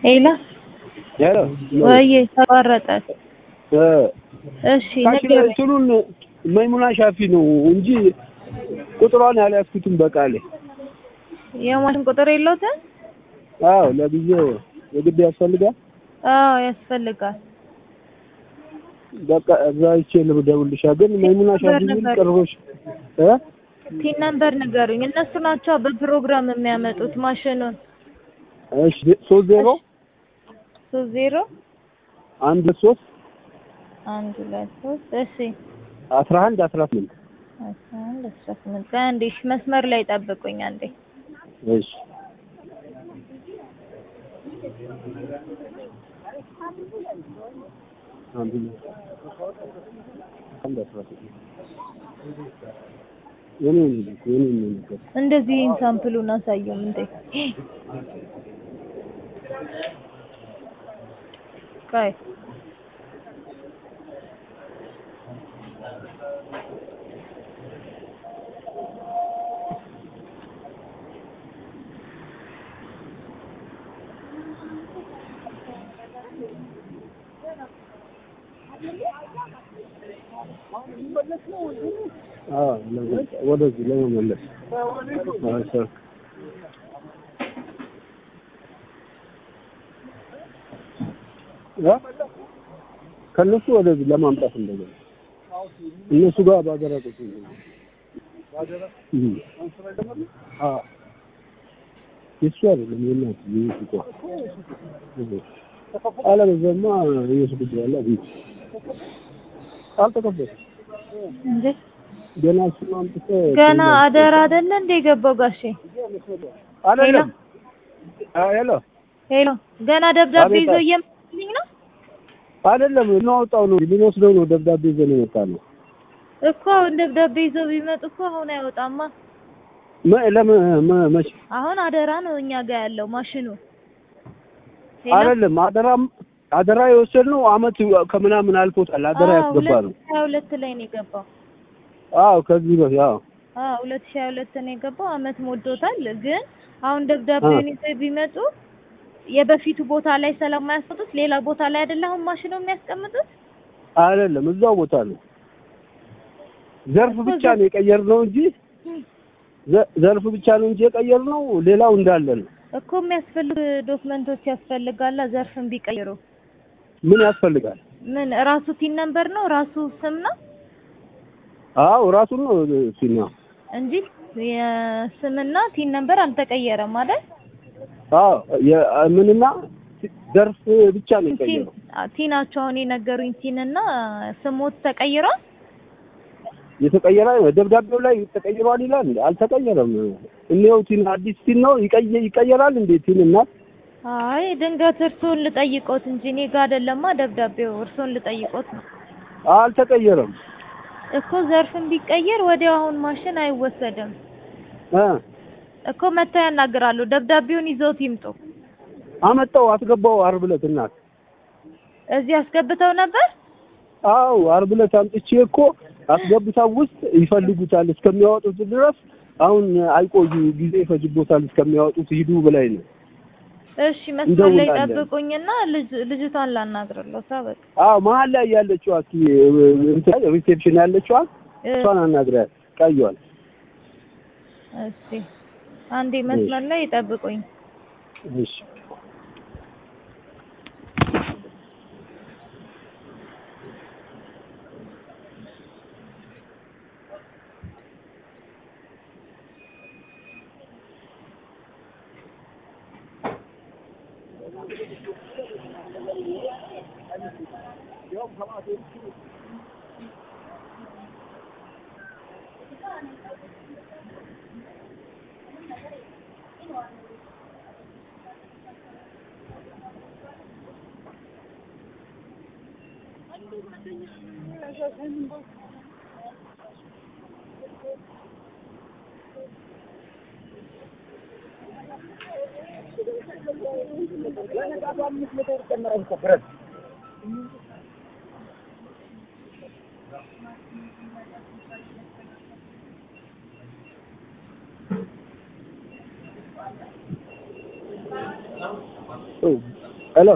ሄሎ ሄሎ ወይዬ ተቋረጠ። እ እሺ ታች ላይ ንገረኝ። እንትኑን መይሙና ሻፊ ነው እንጂ ቁጥሯን ያልያዝኩትም በቃሌ። የማሽን ቁጥር የለውትም? አዎ ለጊዜው የግድ ያስፈልጋል። አዎ ያስፈልጋል። በቃ እዛ ይቼ ልደውልልሻ። ግን መይሙና ሻፊ ሚል ነበር። ቅርቦች እ ቲን ነምበር ንገሩኝ። እነሱ ናቸው በፕሮግራም የሚያመጡት ማሽኑን። እሺ ሶስት ዜሮ ሶስት ዜሮ አንድ ሶስት አንድ ሁለት ሶስት እሺ አስራ አንድ አስራ ስምንት አስራ አንድ አስራ ስምንት ቆይ አንዴ እሺ፣ መስመር ላይ ጠብቁኝ አንዴ። እሺ አንድ አንድ አስራ ስምንት የኔ ነው የኔ ነው ነገር እንደዚህ ሳምፕሉን አሳየውም እንዴ? ቆይ አዎ ለመ- ወደዚህ ለመመለስ አዎ ሰር ያ ከነሱ ወደዚህ ለማምጣት እንደገና እነሱ ጋር ባደረጉት እም አዎ የሱ አይደለም የእናት የሱ ቋ አለበዛማ ይወስዱብኛል ቤት አልተከበረም እንዴ ገና እሱን አምጥተህ ገና አደራ አይደለ እንደ የገባው ጋሼ? አይደለም አዎ ሄሎ ሄሎ ገና ደብዳቤ አቤት። ይዞ እየመጣልኝ ነው አይደለም እናወጣው ነው ልንወስደው ነው ደብዳቤ ይዘን የመጣ ነው እኮ አሁን ደብዳቤ ይዘው ቢመጡ እኮ አሁን አይወጣማ። መ- ለመ መ- መቼ አሁን አደራ ነው እኛ ጋር ያለው ማሽኑ። ሄሎ? አይደለም አደራም አደራ የወሰድነው አመት ከምናምን አልፎታል አደራ አዎ፣ ያስገባ ነው ሁለት ሺህ ሀያ ሁለት ላይ ነው የገባው። አዎ ከዚህ በፊት አዎ አዎ ሁለት ሺህ ሀያ ሁለት ነው የገባው። አመት ሞልቶታል። ግን አሁን ደብዳቤውን ይዘው ቢመጡ የበፊቱ ቦታ ላይ ስለማያስቀምጡት ሌላ ቦታ ላይ አይደለ አሁን ማሽኑ የሚያስቀምጡት? አይደለም እዛው ቦታ ነው ዘርፍ ብቻ ነው የቀየርነው እንጂ ዘ- ዘርፍ ብቻ ነው እንጂ የቀየርነው ሌላው እንዳለ ነው እኮ የሚያስፈልጉ ዶክመንቶች ያስፈልጋላ። ዘርፍን ቢቀይሩ ምን ያስፈልጋል ምን ራሱ ቲን ነምበር ነው ራሱ ስም ነው አዎ ራሱን ነው ሲና እንጂ የስምና ቲን ነምበር አልተቀየረም አይደል? አዎ የ- ምንና ዘርፍ ብቻ ነው ቲን የቀየረው ቲናቸው አሁን የነገሩኝ ቲንና ስሞት ተቀይሯል። የተቀየረ ደብዳቤው ላይ ተቀይሯል ይላል እንዴ? አልተቀየረም። እኔው ቲን አዲስ ቲን ነው ይቀየ- ይቀየራል እንዴ ቲን እና አይ ድንገት እርስዎን ልጠይቆት እንጂ እኔ ጋር አይደለማ ደብዳቤው፣ እርስዎን ልጠይቆት ነው አልተቀየረም እኮ። ዘርፍን ቢቀየር ወዲያው አሁን ማሽን አይወሰድም እ እኮ። መጥተው ያናግራሉ። ደብዳቤውን ይዘውት ይምጡ። አመጣው አስገባው ዓርብ ዕለት እናት እዚህ አስገብተው ነበር። አዎ ዓርብ ዕለት አምጥቼ እኮ አስገብታው ውስጥ ይፈልጉታል እስከሚያወጡት ድረስ አሁን አይቆዩ ጊዜ ይፈጅቦታል እስከሚያወጡት ሂዱ ብላኝ ነው። እሺ መስመር ላይ እንደውላለን። ጠብቁኝና ልጅ ልጅቷን ላናግርለው። ሳበቅ አዎ መሀል ላይ ያለችዋ እስኪ እንትን ሪሴፕሽን ያለችዋ እሷን አናግሪያት ቀይዋል እሺ አንዴ መስመር ላይ ጠብቁኝ። እሺ ሄሎ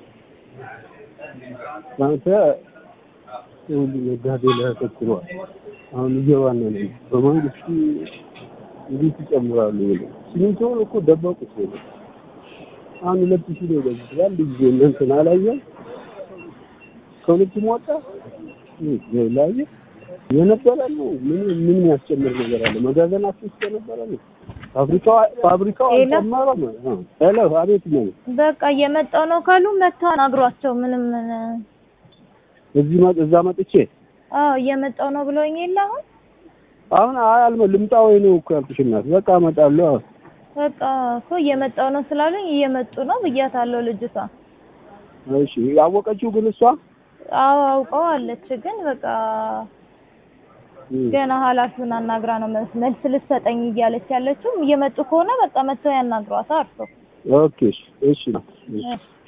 አንተ ሁሉ ነጋዴ ላይ አተኩሯል። አሁን እየባነነ ነው። በመንግስት እንዴት ይጨምራሉ ብለው ሲሚንቶውን እኮ ደበቁት ነው። አሁን ሁለት ሺህ ነው የገቡት በአንድ ጊዜ እንትን አላየም። ከሁለቱም ወጣ ላየ የነበረ ነው። ምን ምን ያስጨምር ነገር አለ? መጋዘናችሁ ውስጥ የነበረ ነው። ፋብሪካው ፋብሪካው ሌላ? አልጨመረም። አዎ። ሄሎ አቤት ነው በቃ እየመጣው ነው ካሉ መጥተው አናግሯቸው። ምንም እዚህ መጥ እዛ መጥቼ አዎ እየመጣው ነው ብለውኝ የለ አሁን አሁን አይ አልመ ልምጣ ወይ ነው እኮ ያልኩሽ እናት። በቃ እመጣለሁ። አዎ። በቃ እኮ እየመጣው ነው ስላሉኝ እየመጡ ነው ብያታለሁ ልጅቷ። እሺ ያወቀችው ግን እሷ አዎ አውቀው አለች። ግን በቃ እም፣ ገና ኃላፊውን አናግራ ነው መልስ መልስ ልትሰጠኝ እያለች ያለችው። እየመጡ ከሆነ በቃ መጥተው ያናግሯታ አርፎ ኦኬ እሺ እሺ እሺ እሺ